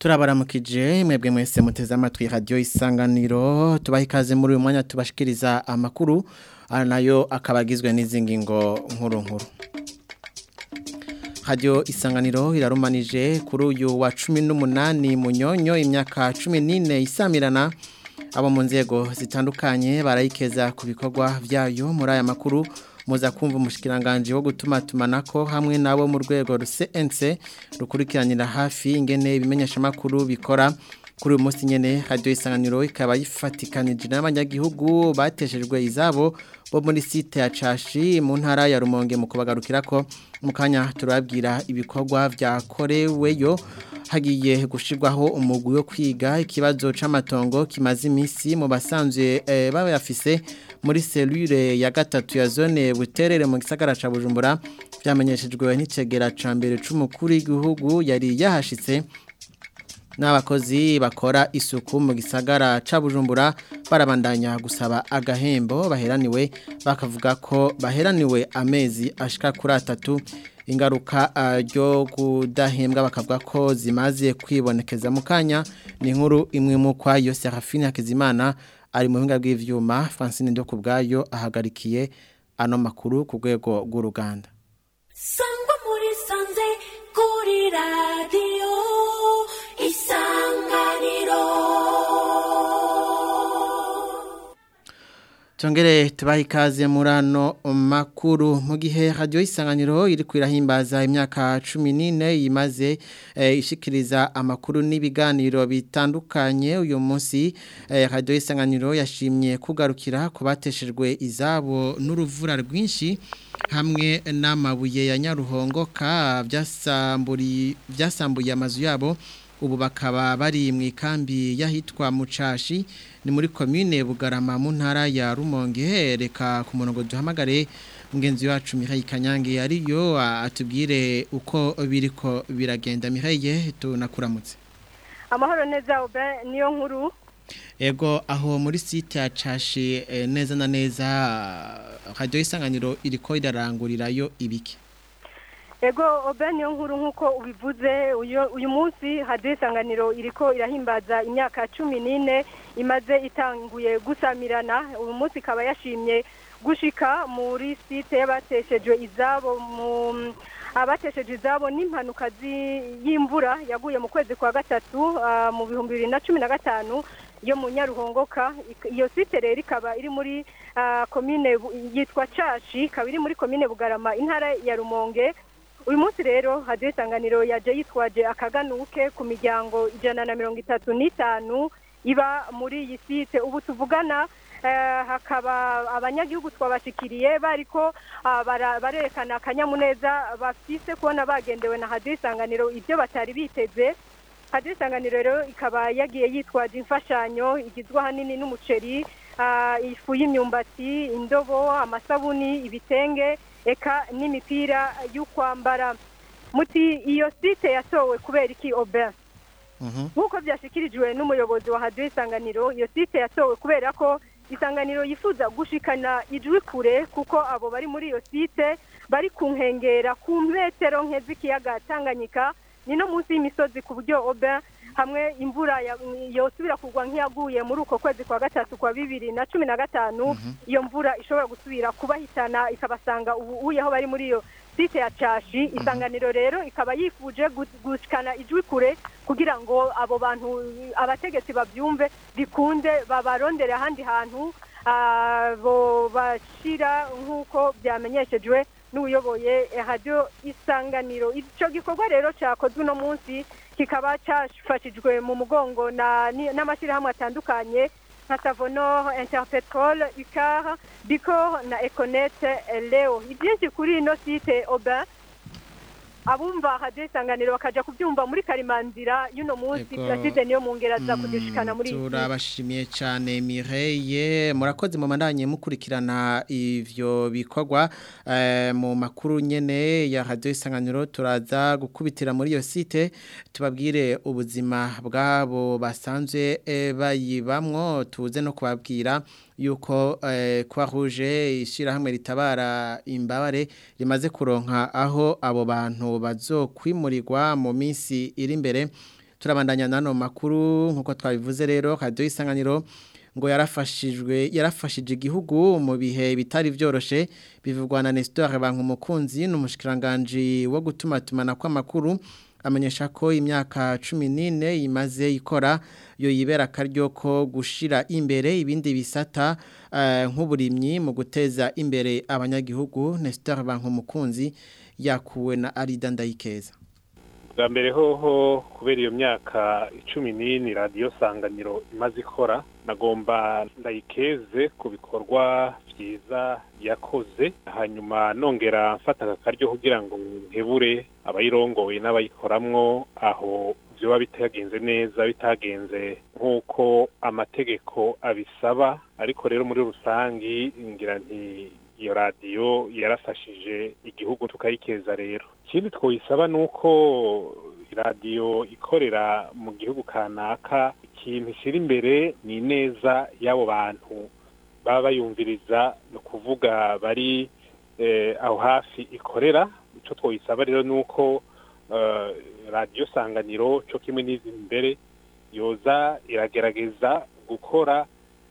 turabaramukije mwebwe mwese muteze amatwi radio isanganiro tubaha ikaze muri uyu mwanya tubashikiriza amakuru nayo akaba agizwe n'izi ngingo nkuru nkuru radio isanganiro irarumanije kuri uyu wa cumi n'umunani munyonyo imyaka cumi n'ine isamirana abo mu nzego zitandukanye barayikeza ku bikorwa byayo muri aya makuru muza kumva umushikiranganje wo gutuma tumanako hamwe nabo mu rwego CNC rukurikiranira hafi ingene ibimenyesha makuru bikora kuri uyu munsi nyene radio isanganiro ikaba yifatikanije n'abanyagihugu bateshejwe izabo bo muri site ya Cashi mu ntara ya Rumonge mu kubagarukirako mu kanya turabwira ibikorwa vyakoreweyo hagiye gushirwaho umugwi wo kwiga ikibazo c'amatongo kimaze imisi mu basanzwe e, babayafise muri selure ya gatatu ya zone buterere mu gisagara ca Bujumbura vyamenyeshejwe n'icegera ca mbere c'umukuru w'igihugu yari yahashitse n'abakozi bakora isuku mu gisagara ca Bujumbura barabandanya gusaba agahembo baheraniwe bakavuga ko baheraniwe amezi ashika kuri atatu ingaruka ryo kudahembwa bakavuga ko zimaze kwibonekeza mu kanya ni inkuru imwe mu kwayo Serafine Hakizimana ari mu buhinga bw'ivyuma Francine Ndo kubgayo ahagarikiye ano makuru ku rwego rw'uruganda Sangwa muri sanze kuri radio Tongere tubaha ikaze muri ano makuru mu gihe radio isanganiro iri kwirahimbaza imyaka 14 yimaze e, ishikiriza amakuru n'ibiganiro bitandukanye uyu munsi e, radio isanganiro yashimye kugarukira kubateshejwe izabo n'uruvura rwinshi hamwe n'amabuye ya Nyaruhongoka byasamburi byasambuye amazu yabo ubu bakaba bari mu ikambi yahitwa mucashi ni muri commune bugarama mu ntara ya rumonge reka ku murongo duhamagare mugenzi wacu Mihaye Kanyange ariyo atubwire uko biriko biragenda Mihaye tunakuramutse amahoro neza obe niyo nkuru ego aho muri site ya cashi neza na neza radio isanganiro iriko irarangurirayo ibiki Ego obe niyo nkuru nk'uko ubivuze uyu munsi hadiyo isanganiro iriko irahimbaza imyaka cumi n'ine imaze itanguye gusamirana uyu munsi ikaba yashimye gushika muri site y'abateshejwe izabo mu abatesheje izabo n'impanuka y'imvura yaguye mu kwezi kwa gatatu mu bihumbi bibiri na cumi na gatanu yo mu nyaruhongoka iyo site rero ikaba iri muri komine yitwa cashi ikaba iri muri komine bugarama intara ya rumonge uyu munsi rero hadiyo isanganiro yaje yitwaje akaganuke ku miryango ijana na mirongo itatu n'itanu iba muri iyi site ubu tuvugana hakaba abanyagihugu twabashikiriye bariko barerekana akanyamuneza bafise kubona bagendewe na hadiyo isanganiro ibyo batari biteze hadiyo isanganiro rero ikaba yagiye yitwaje imfashanyo igizwe ahanini n'umuceri ifu y'imyumbati indobo amasabuni ibitenge eka n'imipira y'ukwambara muti iyo site yatowe kubera iki obe nk'uko byashyikirijwe n'umuyobozi wa hadiyo isanganiro iyo site yatowe kubera ko isanganiro yifuza gushikana ijwi kure kuko abo bari muri iyo site bari ku nkengera ku metero nke z'ikiyaga tanganyika ni no munsi y'imisozi ku buryo obe hamwe imvura yosubira kugwa nk'iyaguye muri uko kwezi kwa gatatu kwa bibiri na cumi na gatanu iyo mvura ishobora gusubira kubahitana ikabasanga ubu uyeho bari muri iyo site ya cashi isanganiro rero ikaba yifuje gushikana ijwi kure kugira ngo abo bantu abategetsi babyumve bikunde babarondere ahandi hantu abo bashira nk'uko byamenyeshejwe n'uyoboye radio isanganiro icyo gikorwa rero cyakozwe uno munsi kikaba cyafashijwe mu mugongo n'amashyirahamwe atandukanye nka savono interpetrol ikara biko na econete leo ibyinshi kuri ino site oba abumva hadiyo isanganiro bakajya kubyumva muri karimanzira y'uno munsi turasize niyo mu ngera za kudishikana muri iyi turabashimiye cyane mireye murakoze mu mandanye mukurikirana ivyo bikorwa mu makuru nyene ya hadiyo isanganiro turaza gukubitira muri iyo site tubabwire ubuzima bwabo basanzwe bayibamwo tuze no kubabwira yuko kwa rouge ishyirahamwe ritabara imbabare rimaze kuronka aho abo bantu bazokwimurirwa mu minsi iri imbere turabandanya nano makuru nkuko twabivuze rero radio isanganiro ngo yarafashijwe yarafashije igihugu mu bihe bitari byoroshe bivugwa na Nestor Bankumukunzi n'umushikiranganje wo gutuma tumana kw'amakuru amenyesha ko imyaka 14 imaze ikora yo yibera karyo ko gushira imbere ibindi bisata uh, nk'uburimyi mu guteza imbere abanyagihugu Nestor Bankumukunzi yakuwe na Arida Ndayikeza bwa mbere hoho kubera iyo myaka icumi n'ini radiyo sanganiro imaze ikora nagomba ndayikeze ku bikorwa byiza yakoze hanyuma nongera mfata aka karyo kugira ngo nkebure abayirongoye n'abayikoramwo aho byoba bitagenze neza bitagenze nk'uko amategeko abisaba ariko rero muri rusangi ngira nti iyo radiyo yarafashije igihugu tukayikeza rero ikindi twoyisaba ni uko radiyo ikorera mu gihugu kanaka ikintu ishyira imbere ni ineza y'abo bantu baba bayumviriza ni ukuvuga bari aho hafi ikorera icyo twoyisaba rero ni uko radiyo sanganiro cyo kimwe n'izi mbere yoza iragerageza gukora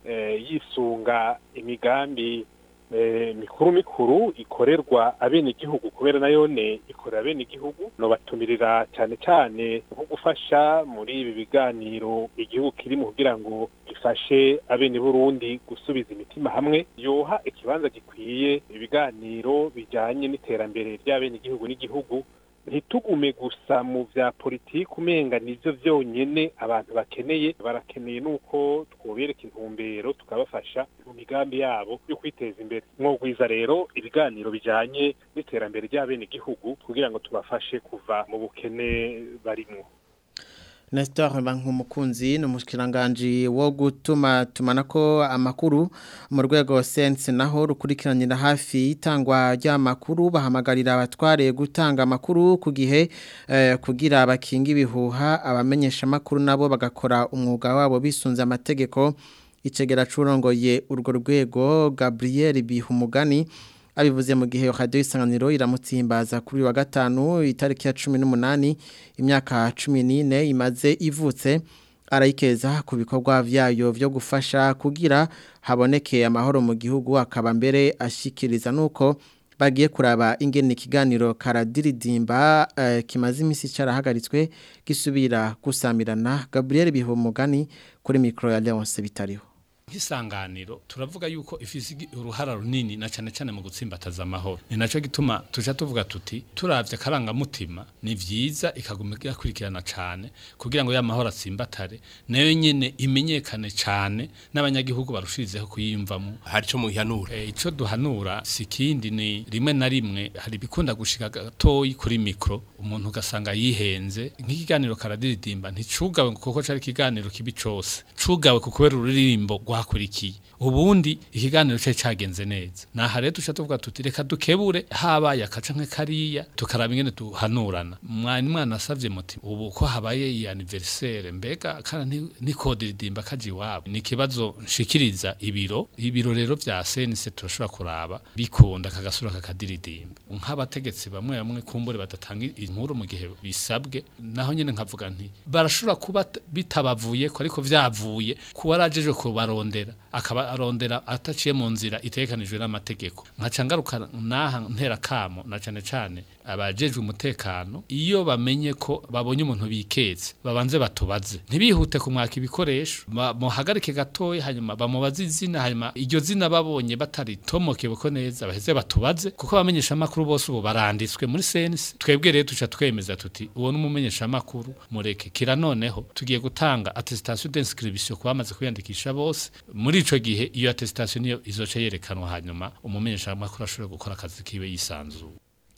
yisunga imigambi mikuru mikuru ikorerwa abenegihugu kubera nayo ne ikorera abenegihugu no batumirira cyane cyane nko gufasha muri ibi biganiro igihugu kirimo kugira ngo gifashe abene Burundi gusubiza imitima hamwe yoha ikibanza gikwiye ibiganiro bijyanye n'iterambere ry'abenegihugu n'igihugu ntitugume gusa mu bya politiki umenga nibyo byonyine abantu bakeneye barakeneye nuko twobereka intumbero tukabafasha mu migambi yabo yo kwiteza imbere mwogwiza rero ibiganiro bijyanye n'iterambere ry'abenegihugu kugira ngo tubafashe kuva mu bukene barimo Nestor Bankumukunzi ni umushikiranganje wo gutuma tumanako amakuru mu rwego sense naho rukurikiranira hafi itangwa ry'amakuru bahamagarira abatware gutanga amakuru ku gihe eh, kugira abakinga ibihuha abamenyesha amakuru nabo bagakora umwuga wabo bisunze amategeko icegera curongoye urwo rwego Gabriel Bihumugani abivuze mu gihe radio isanganiro iramutsimbaza kuri wa gatanu itariki ya 18 imyaka 14 imaze ivutse arayikeza ku bikorwa vyayo vyo gufasha kugira haboneke amahoro mu gihugu akaba mbere ashikiriza nuko bagiye kuraba ingene ikiganiro karadiridimba uh, kimaze imisi carahagaritswe gisubira gusamirana Gabriel Bihumugani kuri micro ya Leonce bitariho nk'isanganiro turavuga yuko ifise uruhara runini na cyane cyane mu gutsimbataza amahoro ni nacyo gituma tuja tuvuga tuti turavye akarangamutima ni vyiza ikaguma yakurikirana cyane kugira ngo ya mahoro atsimbatare nayo nyene imenyekane cyane n'abanyagihugu barushirizeho kuyimvamo hari ico muhanura e, ico duhanura sikindi ni rimwe na rimwe hari bikunda gushika gatoyi kuri mikro umuntu ugasanga yihenze nk'ikiganiro karadiridimba nticugawe kuko cari ikiganiro kibi cose cugawe kukubera ururirimbo rwakurikiye ubundi ikiganiro cye cyagenze neza naha rero tuca tuvuga tuti reka dukebure habaye akaca nk'akariya tukaraba ingene duhanurana mwani mwana asavye muti ubu ko habaye iyi anniversaire mbega kana nikodiridimba kaji iwabo ni ikibazo nshikiriza ibiro ibiro rero vya senise turashobora kuraba bikunda kagasura kakadiridimba nk'abategetsi bamwe bamwe kumbure badatanga inkuru mu gihe bisabwe naho nyene nkavuga nti barashobora kuba bitabavuye ko ariko vyavuye kuba arajeje kubarondera akaba arondera ataciye mu nzira itekanijwe n'amategeko nkaca ngaruka naha ntera kamo na cane cane abajejwe umutekano iyo bamenye ko babonye umuntu biketse babanze batubaze ntibihute kumwaka ibikoresho muhagarike gatoya hanyuma bamubaze izina hanyuma iryo zina babonye bataritomokewe ko neza baheze batubaze kuko abamenyesha amakuru bose ubu baranditswe muri sense twebwe rero tuca twemeza tuti uwo n'umumenyesha amakuru mureke kira noneho tugiye gutanga attestation d'inscription ku bamaze kwiyandikisha bose muri ico gihe iyo attestation niyo izoca yerekanwa hanyuma umumenyesha amakuru ashobora gukora akazi kiwe yisanzuye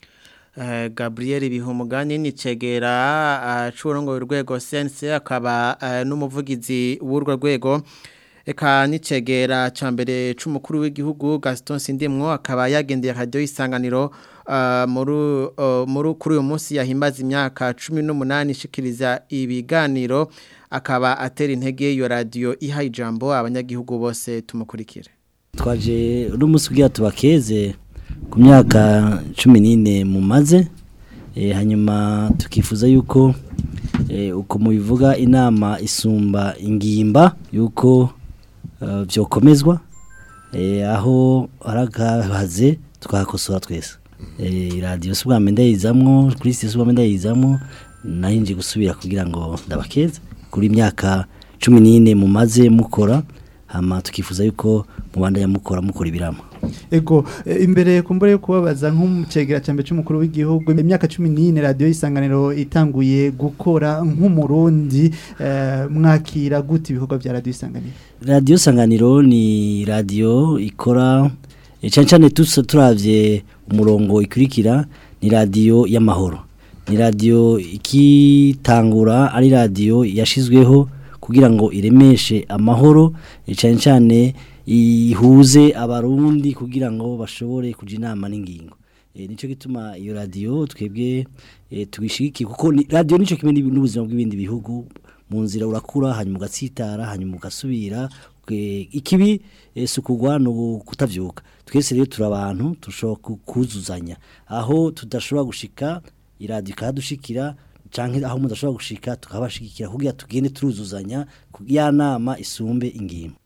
Uh, Gabriel Bihumugani ni cegera acurongo uh, urwego sense akaba uh, n'umuvugizi w'urwo rwego eka nicegera cambere c'umukuru w'igihugu Gaston Sindimwo akaba yagendeye radio isanganiro uh, muri uh, muri kuri uyu munsi yahimbaza imyaka 18 ishikiriza ibiganiro akaba atera intege iyo radio iha ijambo abanyagihugu bose tumukurikire twaje uri umunsi ugira tubakeze ku myaka cumi n'ine mumaze hanyuma tukifuza yuko eh, uko mubivuga inama isumba ingimba yuko eh, vyokomezwa eh, aho aragahaze tukahakosora twese eh, radio si bwame ndayizamwo kuri si bwame ndayizamwo nahinje gusubira kugira ngo ndabakeze kuri imyaka cumi n'ine mumaze mukora hama tukifuza yuko mubandanya mukora mukora ibirama ego eh, imbere kumbure yo kubabaza nk'umucegera cyambe cy'umukuru w'igihugu imyaka 14 radio isanganiro itanguye gukora nk'umurundi eh, mwakira gute ibikorwa bya radio isanganiro radiyo sanganiro ni radiyo ikora eh, cyane cyane tusa turavye umurongo ikurikira ni radiyo y'amahoro ni radiyo ikitangura ari radiyo yashizweho kugira ngo iremeshe amahoro eh, cyane cyane ihuze abarundi kugira ngo bashobore kuja inama n'ingingo e, nico gituma iyo radio twebwe e, twishigikiye kuko ni, radio nico kimwe n'ibi- n'ubuzima bw'ibindi bihugu mu nzira urakura hanyuma ugatsitara hanyuma ugasubira e, ikibi e, sukugwa no kutavyuka twese rero turi abantu tushobora ku- kuzuzanya aho tudashobora gushika iradiyo ikahadushikira canke aho mudashobora gushika tukabashigikira kugira tugende turuzuzanya ya nama isumbe ingimba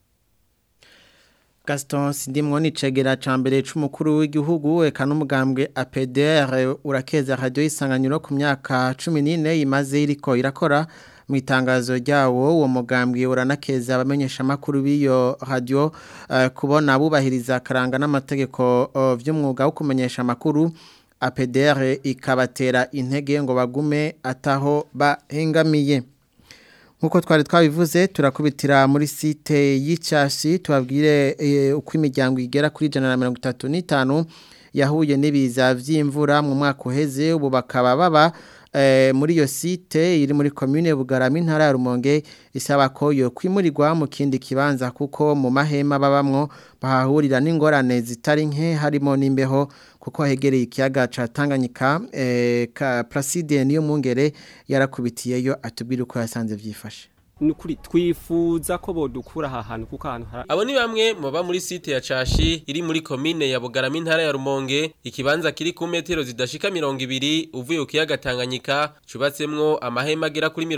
Gaston Sindimwo ni cegera cambere c'umukuru w'igihugu eka n'umugambwe APDR urakeza radio isanganiro ku myaka 14 imaze iriko irakora mu itangazo ryawo uwo mugambwe uranakeza abamenyesha makuru b'iyo radio eh, kubona bubahiriza karanga n'amategeko eh, vy'umwuga wo kumenyesha makuru APDR ikabatera intege ngo bagume ataho bahengamiye Nkuko twari twabivuze turakubitira muri site y'icyashi tubabwire eh, uko imiryango igera kuri jana na mirongo itatu n'itanu yahuye n'ibiza vy'imvura mu mwaka uheze ubu bakaba baba eh, muri iyo site iri muri commune Bugarama intara ya Rumonge isaba ko yo kwimurirwa mu kindi kibanza kuko mu mahema babamwo bahahurira n'ingorane zitari nke harimo n'imbeho kuko hegereye ikiyaga ca Tanganyika eh, ka Placide niyo mungere yarakubitiyeyo atubwira uko yasanze vyifashe nukuri twifuza ko bodukura aha hantu kuko ahantu hari Abo ni bamwe mu ba muri site ya Cashi iri muri komine ya Bugarama intara ya Rumonge ikibanza kiri ku metero zidashika 200 uvuye ku kiyaga Tanganyika cubatsemwo amahema agera kuri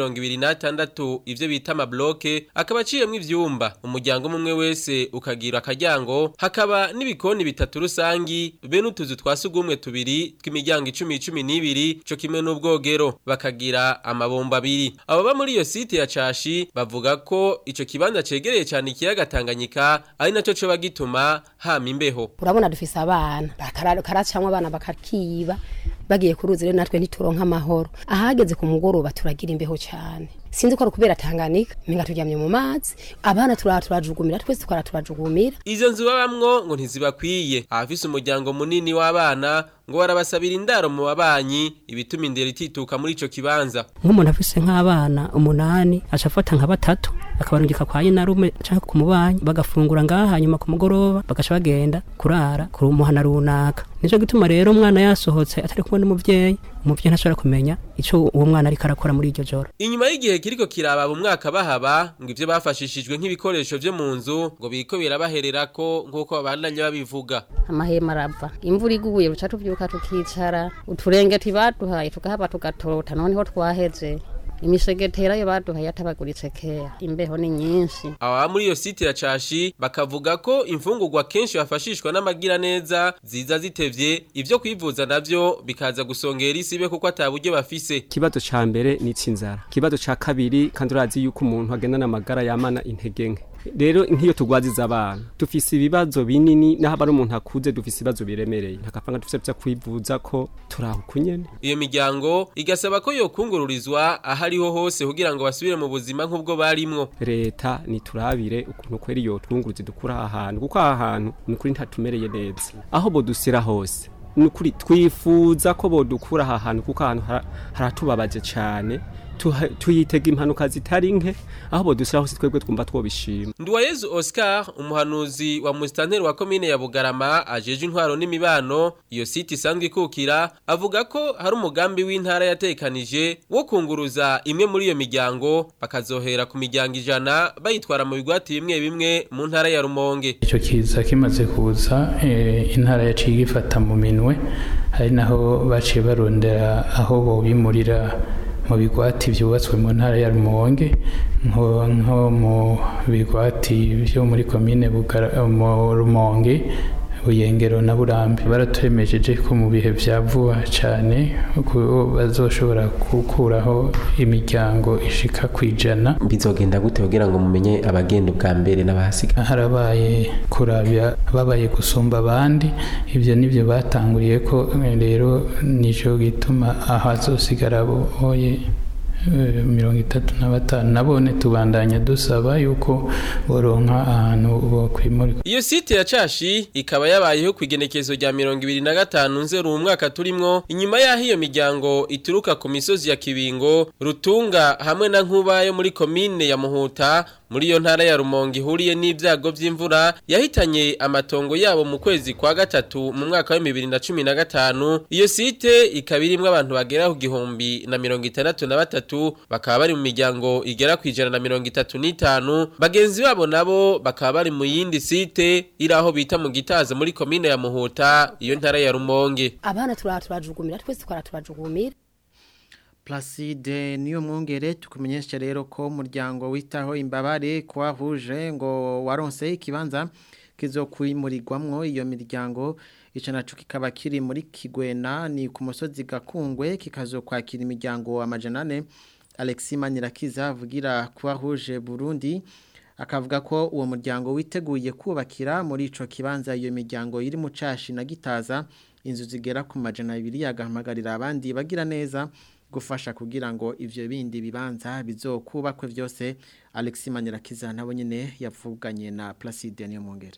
26 ivyo bita ama bloke akaba aciyemwo ivyumba umuryango umwe wese ukagira akaryango hakaba n'ibikoni bitatu rusangi be n'utuzu twasugumwe tubiri tw'imiryango 10 12 co kimwe n'ubwogero bakagira amabomba abiri abo ba muri iyo site ya Cashi bavuga ko ico kibanza cegereye cyane ikiyaga Tanganyika ari naco co bagituma hama imbeho urabona dufise abana karacamwe abana bakakiba bagiye ku ruzi rero natwe ntituronka amahoro ahageze ku mugoroba turagira imbeho cyane sinzi ko ari kubera Tanganyika minga turyamye mu mazi abana turara turajugumira twese tukara turajugumira izo nzu babamwo ngo ntizibakwiye abafise umuryango munini w'abana ngo barabasabira indaro mu babanyi ibituma indero itituka muri ico kibanza nk'umuntu afise nk'abana umunani aca afata nka batatu akabarungika kwa nyinarume canke ku mubanyi bagafungura ngaha hanyuma ku mugoroba bagaca bagenda kurara ku muhana runaka nico gituma rero umwana yasohotse atari kumwe n'umuvyeyi umuvyeyi ntashobora kumenya ico uwo mwana ariko arakora muri iryo joro inyuma y'igihe kiriko kiraba mu mwaka bahaba ngo ivyo bafashishijwe nk'ibikoresho vyo mu nzu ngo biriko birabahererako nk'uko babandanya babivuga amahema arava imvura iguye ruca tuvyuka tukicara uturengeti baduhaye tukahaba tugatota noneho twaheze imishegetera yo baduhaye atabaguritse kera imbeho ni nyinshi aba muri iyo site ya cashi bakavuga ko imfungurwa kenshi bafashishwa n'amagira neza ziza zitevye ivyo kwivuza navyo bikaza gusongera isibe kuko ataburyo bafise ikibazo ca mbere ni cinzara ikibazo ca kabiri kandi urazi yuko umuntu agendana amagara yamana intege nke rero nk'iyo tugwaziza abana dufise ibibazo binini naho aba ari umuntu akuze dufise ibibazo biremereye ntakapanga dufise vyo kwivuza ko turaho kunyene iyo miryango igasaba ko yokungururizwa ahariho hose kugira ngo basubire mu buzima nk'ubwo barimwo leta niturabire ukuntu kweri yotwunguruza dukura aha hantu kuko aha hantu ni ukuri ntatumereye neza aho bodusira hose ni ukuri twifuza ko bodukura aha hantu kuko ahantu hara- haratubabaje cyane tuha- tuyitega impanuka zitari nke aho bodusira hose twebwe twumva twobishima Nduwayezu Oscar umuhanuzi wa mustanteri wa komine ya Bugarama ajeje intwaro n'imibano iyo site isanzwe ikukira avuga ko hari umugambi w'intara yatekanije wo kunguruza imwe muri iyo miryango bakazohera ku miryango ijana bayitwara mu bigwati bimwe bimwe mu ntara ya Rumonge icyo kiza kimaze kuza eh, intara yaciye igifata mu minwe hari naho baciye barondera aho bobimurira mu bigwati byubatswe mu ntara ya rumonge nko nko mu bigwati byo muri komine Bugara- mu rumonge buyengero na burambe baraturemejeje ko mu bihe vya vuba cyane ko bazoshobora gukuraho imiryango ishika kwijana bizogenda gute kugira ngo mumenye abagenda ubwa mbere n'abahasiga harabaye kurabya babaye gusumba abandi ibyo nibyo batanguriye ko eh, rero nicyo gituma ahazosigara boye eh, mirongo itatu na batanu nabone tubandanya dusaba yuko boronka ahantu bokwimurika Iyo site ya cashi ikaba yabayeho ku igenekezo rya mirongo ibiri na gatanu nzeru mu mwaka turimwo inyuma y'aho iyo miryango ituruka ku misozi ya Kibingo Rutunga hamwe na Nkuba yo muri komine ya Muhuta muri iyo ntara ya Rumonge ihuriye n'ibyago by'imvura yahitanye amatongo yabo mu kwezi kwa gatatu mu mwaka wa 2015 iyo site ikaba irimwo abantu bagera ku gihumbi na mirongo itandatu na batatu bakaba bari mu miryango igera ku ijana na mirongo itatu n'itanu bagenzi babo nabo bakaba bari mu yindi site iri aho bita mu gitaza muri komine ya Muhuta iyo ntara ya Rumonge abana turara turajugumira twese twara turajugumira Placide niyo mwongere tukumenyesha rero ko umuryango witaho imbabare kwa huje ngo waronse ikibanza kizokwimurirwamwo iyo miryango ico naco kikaba kiri muri Kigwena ni ku musozi gakungwe kikazokwakira imiryango amajana ane Alexis Manirakiza avugira kwa huje Burundi akavuga ko uwo muryango witeguye kubakira muri ico kibanza iyo miryango iri mu cashi na gitaza inzu zigera ku majana abiri agahamagarira abandi bagira neza gufasha kugira ngo ivyo bindi bibanza bizokubakwe vyose Alexis Manirakiza nabo nyene yavuganye na Placide niyo mwongere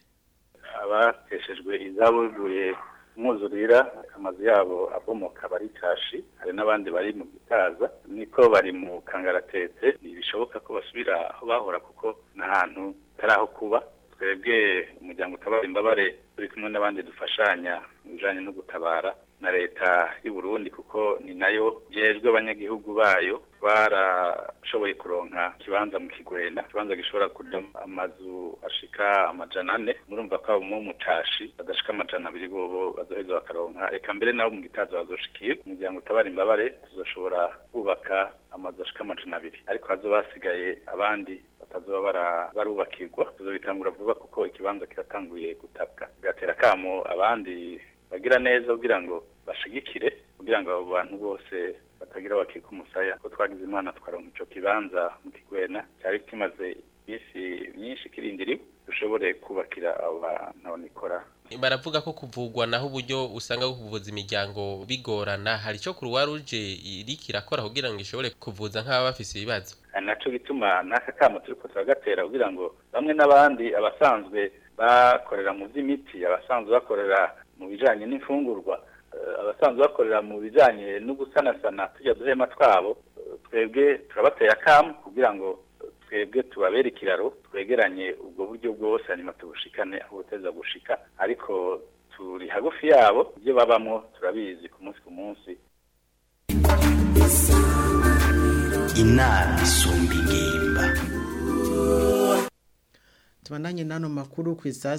abateshejwe izabo bivuye umwuzurira amazu yabo abomoka bari kashi hari n'abandi bari mu gitaza niko bari mu kangaratete ntibishoboka ko basubira aho bahora kuko n'ahantu hatari aho kuba twebwe umuryango utabara imbabare turi kumwe n'abandi dufashanya mu bijanye no gutabara na leta y'u Burundi kuko ni nayo jejwe abanyagihugu bayo barashoboye kuronka ikibanza mu kigwena ikibanza gishobora kuja amazu ashika amajana ane murumva ko abo mu mutashi badashika amajana abiri bobo bazoheza bakaronka eka mbere nabo mu gitaza bazoshikiye umuryango utabara imbabare tuzoshobora kubaka amazu ashika amajana abiri ariko hazoba hasigaye abandi batazoba bara- barubakirwa tuzobitangura vuba kuko ikibanza kiratanguye gutabwa bigatera kamo abandi bagira neza kugira ngo bashigikire kugira ngo abo bantu bose batagira bakika umusaya ko twagize imana tukaronka ico kibanza mu kigwena cyari kimaze iminsi myinshi kirindiriwe dushobore kubakira abo bantu abonikora baravuga ko kuvugwa naho uburyo usanga bwo kuvuza imiryango bigorana hari icyo kuruwa ruje iriko irakora kugira ngo ishobore kuvuza nk'ababa bafise ibibazo ari naco gituma n'aka kamo turiko turagatera kugira ngo bamwe n'abandi abasanzwe bakorera mu vy'imiti abasanzwe bakorera mu bijanye n'imfungurwa eh, abasanzwe bakorera mu bijanye no gusanasana tujya duhema twabo eh, twebwe turabateye akamu kugira ngo twebwe tubabere ikiraro twegeranye ubwo buryo bwose hanyuma tubushikane aho buteza gushika ariko turi hagufi yabo ibyo babamwo turabizi ku munsi ku munsi inama isumba ingimba Tubandanye nano makuru ku saa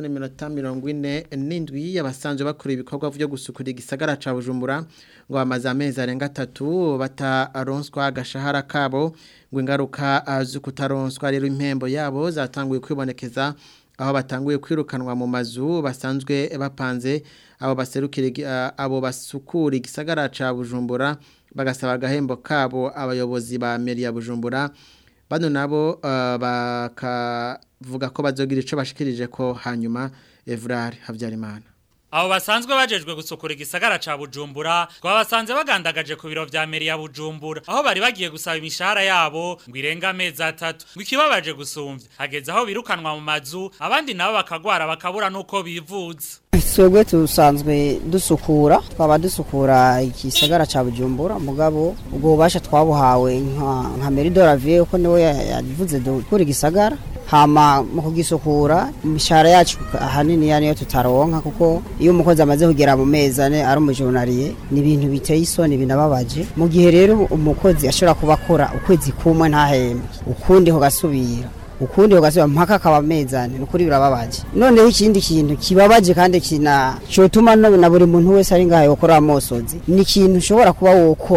6:47 abasanzwe bakora ibikorwa byo gusukura igisagara ca Bujumbura ngo amaze amezi arenga 3 bataronswa agashahara kabo ngo ingaruka azukutaronswa rero impembo yabo zatanguye kwibonekeza aho batanguye kwirukanwa mu mazu basanzwe bapanze abo baserukira igi- a- abo basukura igisagara ca Bujumbura bagasaba agahembo kabo abayobozi ba meri ya Bujumbura bano nabo uh, bakavuga ko bazogira ico bashikirije ko hanyuma Evrard Havyarimana Abo basanzwe bajejwe gusukura igisagara ca Bujumbura ngo basanze bagandagaje ku biro vya meri ya Bujumbura aho bari bagiye gusaba imishahara yabo ngo irenga amezi atatu ngo ikibabaje gusumvya hageze aho birukanwa mu mazu abandi nabo bakagwara bakabura nuko bivuza twebwe dusanzwe dusukura twaba dusukura igisagara cya bujumbura mugabo ubwo bubasha twabuhawe nka nka meridora viye ko niwe ya- yavuze dukura igisagara hama mu kugisukura imishahara yacu ahanini ya niyo tutaronka kuko iyo umukozi amaze kugera mu mezi ane ari umujurnariye ni ibintu biteye isoni binababaje mu gihe rero umukozi ashobora kuba akora ukwezi kumwe ntahembwe ukundi kugasubira ukundi ugasubira mpaka akaba amezane nukuri birababaje noneho ikindi kintu kibabaje kandi kina cyotuma no- na buri muntu wese ari ngaho gukora amosozi ni ikintu ushobora kuba wokora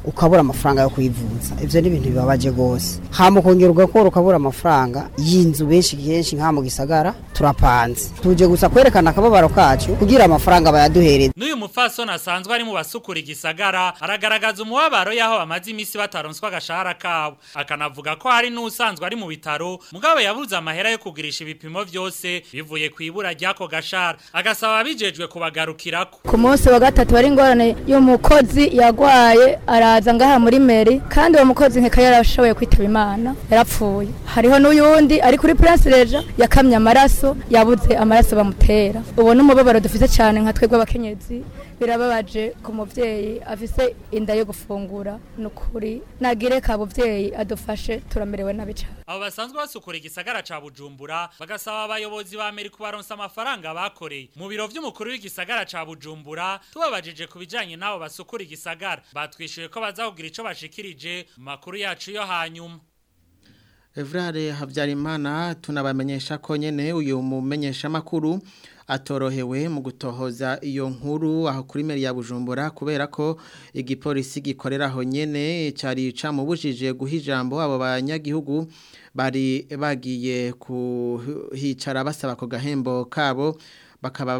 ukabura amafaranga yo kwivuza ivyo ni ibintu bibabaje gose hama ukongera ugakora ukabura amafaranga y'inzu benshi kenshi nka mu gisagara turapanze tuje gusa kwerekana akababaro kacu kugira amafaranga bayaduhereze N'uyu mufasoni asanzwe ari mu basukura igisagara aragaragaza umubabaro y'aho bamaze iminsi bataronswa agashahara kabo akanavuga ko hari n'usanzwe ari mu bitaro mugabo yabuze amahera yo kugurisha ibipimo vyose bivuye ku ibura ry'ako gashahara agasaba abijejwe kubagarukirako ku munsi wa gatatu hari ingorane y'umukozi yagwaye araza ngaha muri meri kandi uwo mukozi nkeka yarashoboye kwitaba imana yarapfuye hariho n'uyundi ari kuri prince reja yakamye amaraso yabuze amaraso bamutera ubu n'umubabaro dufite cyane nka twebwe abakenyezi birababaje ku muvyeyi afise inda yo gufungura nukuri nagire ka buvyeyi adufashe turamerewe nabi cyane abo basanzwe basukura igisagara ca Bujumbura bagasaba abayobozi ba Amerika baronsa amafaranga bakoreye mu biro vy'umukuru w'igisagara ca Bujumbura tubabajije ku bijanye n'abo basukura igisagara batwishuye ko bazakugira ico bashikirije mu makuru yacu yo hanyuma Evrare Habyarimana tunabamenyesha ko nyene uyu mumenyesha makuru atorohewe mu gutohoza iyo nkuru aho kuri meri ya Bujumbura kubera ko igipolisi gikorera aho nyene cari camubujije guha ijambo abo banyagihugu bari bagiye kuhicara basaba ko gahembo kabo bakaba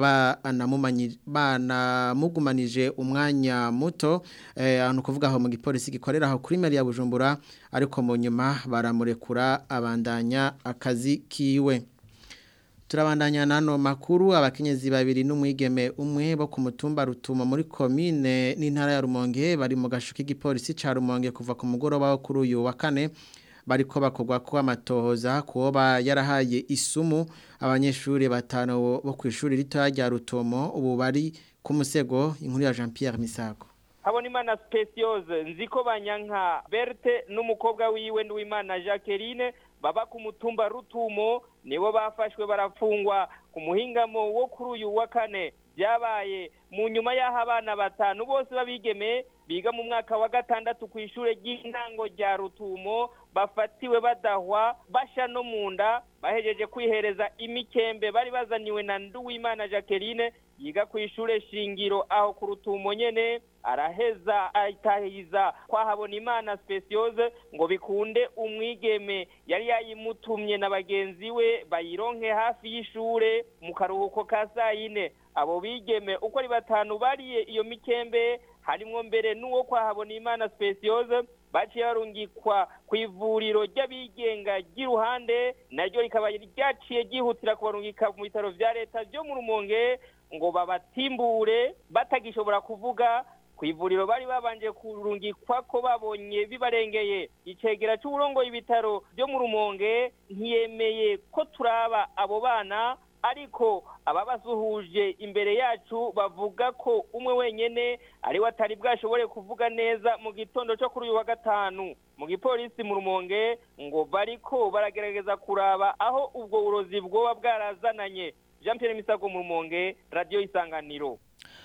banamugumanije umwanya muto ahantu kuvuga aho mu gipolisi gikorera aho kuri meri ya Bujumbura ariko mu nyuma baramurekura abandanya akazi kiwe turabandanya nano makuru abakenyezi babiri n'umwigeme umwe bo ku mutumba rutuma muri komine n'intara ya Rumonge bari mu gashuka igipolisi ca Rumonge kuva ku mugoroba wo kuri uyu wa kane bariko bakogwa ko amatohoza kuba yarahaye isumu abanyeshuri batanu bo ku ishuri rito rya Rutomo ubu bari ku musego inkuru ya Jean Pierre Misago Habonimana Speciose nziko banyanka Berthe n'umukobwa wiwe n'uwimana Jacqueline baba ku mutumba rutumo nibo bafashwe barafungwa ku muhingamo wo kuri uyu wa kane byabaye mu nyuma y'aho abana batanu bose babigeme biga mu mwaka wa gatandatu ku ishuri ry'intango rya rutumo bafatiwe badahwa basha no mu nda bahejeje kwihereza imikembe bari bazaniwe na nduwimana jacqueline yiga ku ishuri shingiro aho ku rutumo nyene araheza ayitahiza kwahabona imana speciose ngo bikunde umwigeme yari yayimutumye na bagenzi we bayironke hafi y'ishure mu karuhuko ka sayine abo bigeme uko ari batanu bariye iyo mikembe harimwo mbere n'uwo kwahabona imana speciose baciye barungikwa ku ivuriro ry'abigenga ry'iruhande naryo rikaba ryaciye ryihutira kubarungika mu bitaro vya leta vyo mu rumonge ngo babatimbure batagishobora kuvuga ku ivuriro bari babanje kurungikwa ko babonye bibarengeye icegera c'uburongoye ibitaro vyo mu rumonge ntiyemeye ko turaba abo bana ariko ababasuhuje imbere yacu bavuga ko umwe wenyene ari we atari bwashobore kuvuga neza mu gitondo cyo kuri uyu wa gatanu mu gipolisi mu rumonge ngo bariko baragerageza kuraba aho ubwo burozi bwoba bwarazananye jean pierre misago mu rumonge radiyo isanganiro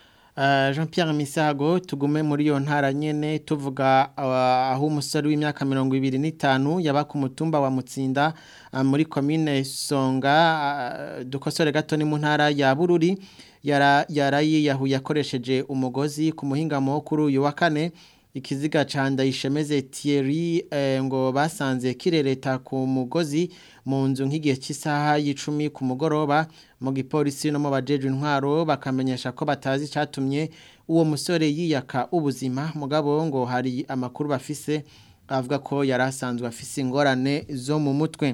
Jean Pierre Misago tugume muri iyo ntara nyene tuvuga aho umusore w'imyaka 25 yaba ku mutumba wa Mutsinda muri commune Songa dukosore gato ni mu ntara ya Bururi yara yarayi yahuye akoresheje umugozi ku muhingamo kuri uyu wa kane ikiziga canda ishemeze Thierry eh, ngo basanze kirereta ku mugozi mu nzu nk'igihe cy'isaha y'icumi ku mugoroba mu gipolisi no mu bajeje intwaro bakamenyesha ko batazi cyatumye uwo musore yiyaka ubuzima mugabo ngo hari amakuru bafise avuga ko yari asanzwe afise ingorane zo mu mutwe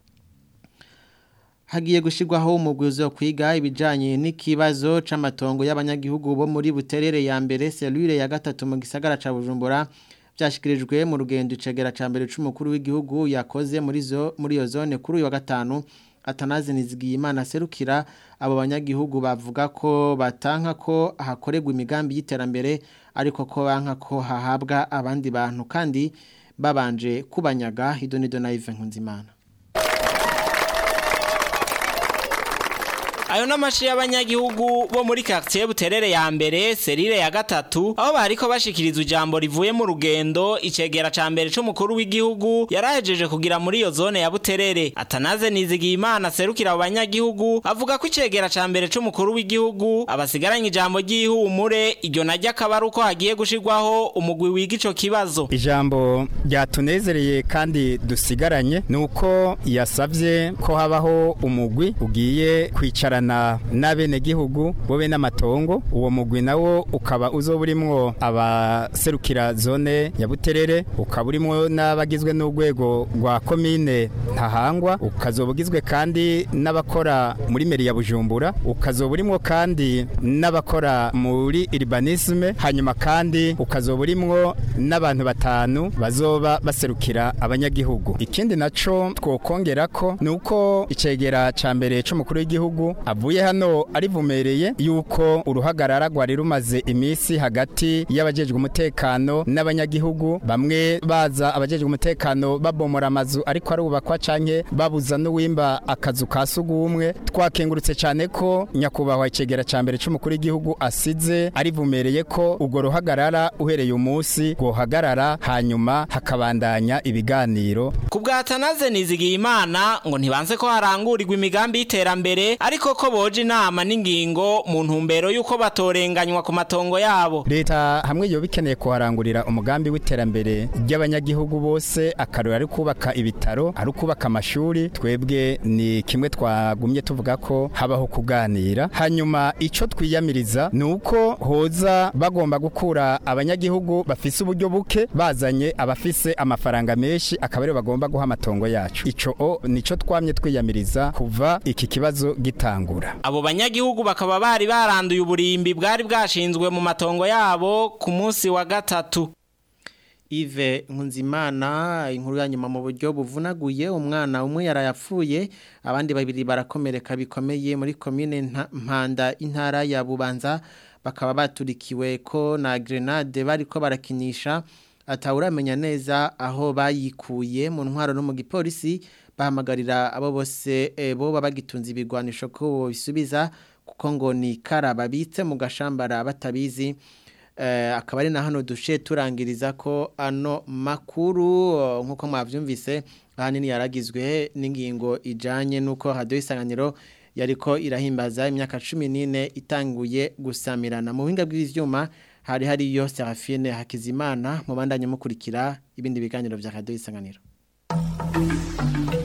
hagiye gushirwaho umugwizo wo kwiga ibijanye n'ikibazo c'amatongo y'abanyagihugu bo muri buterere ya mbere cellule ya gatatu mu gisagara ca Bujumbura byashikirijwe mu rugendo icegera ca mbere c'umukuru w'igihugu yakoze muri zo muri iyo zone kuri uyu wa gatanu Atanazi Nizigiyimana serukira abo banyagihugu bavuga ko batanka ko hakorerwa imigambi y'iterambere ariko ko banka ko hahabwa abandi bantu kandi babanje kubanyaga Hidonido na Yves Nkunzimana ayo n'amashi y'abanyagihugu bo muri quartier Buterere ya mbere serire ya gatatu aho bariko bashikiriza ijambo rivuye mu rugendo icegera ca mbere c'umukuru w'igihugu yarahejeje kugira muri iyo zone ya Buterere atanaze nizigiye imana serukira abo banyagihugu avuga ko icegera ca mbere c'umukuru w'igihugu abasigaranye ijambo ry'ihumure iryo najya akaba ari uko hagiye gushirwaho umugwi wiga ico kibazo ijambo ryatunezereye kandi dusigaranye ni uko yasabye ko habaho umugwi ugiye kwicarana n'abenegihugu bobe n'amatongo uwo mugwi nawo ukaba uzoba urimwo abaserukira zone ya buterere ukaba urimwo n'abagizwe n'urwego rwa komine ntahangwa ukazoba ugizwe kandi n'abakora muri meri ya bujumbura ukazoba urimwo kandi n'abakora muri urbanisme hanyuma kandi ukazoba urimwo n'abantu batanu bazoba baserukira abanyagihugu ikindi naco twokongera ko ni uko icegera ca mbere c'umukuru w'igihugu avuye hano arivumereye yuko uruhagarara rwari rumaze imisi hagati y'abajejwe umutekano n'abanyagihugu bamwe baza abajejwe umutekano babomora amazu ariko arubakwa canke babuza n'uwimba akazu ka sugumwe twakengurutse cyane ko nyakubahwa icegera ca mbere c'umukuru w'igihugu asize arivumereye ko urwo ruhagarara uhereye umunsi rwohagarara hanyuma hakabandanya ibiganiro ku bwa Atanaze nizigiye imana ngo ntibanze ko harangurirwa imigambi y'iterambere ariko ko boje inama n'ingingo mu ntumbero y'uko batorenganywa ku matongo yabo leta hamwe yo bikeneye kuharangurira umugambi w'iterambere ry'abanyagihugu bose akarora ari kubaka ibitaro ari kubaka amashuri twebwe ni kimwe twagumye tuvuga ko habaho kuganira hanyuma ico twiyamiriza ni uko hoza bagomba gukura abanyagihugu bafise uburyo buke bazanye abafise amafaranga menshi akaba aribo bagomba guha amatongo yacu ico o nico twamye twiyamiriza kuva iki kibazo gitangura abo banyagihugu bakaba bari baranduye uburimbi bwari bwashinzwe mu matongo yabo ku munsi wa gatatu Ive Nkunzimana inkuru ya nyuma mu buryo buvunaguye umwana umwe yarayapfuye abandi babiri barakomereka bikomeye muri commune Mpanda intara ya Bubanza bakaba baturikiwe ko na grenade bariko barakinisha atawuramenya neza aho bayikuye mu ntwaro no mu gipolisi bahamagarira abo bose e, bo bagitunze ibigwanisho ko bisubiza kuko ngo ni kara babitse mu gashambara batabizi akaba ari na hano dushe turangiriza ko ano makuru nk'uko mwabyumvise ahanini yaragizwe n'ingingo ijyanye n'uko haduha isanganiro yariko irahimbaza imyaka cumi n'ine itanguye gusamirana mu buhinga bw'ibyuma hari hariyo serafine hakizimana mu bandanye mukurikira ibindi biganiro bya haduha isanganiro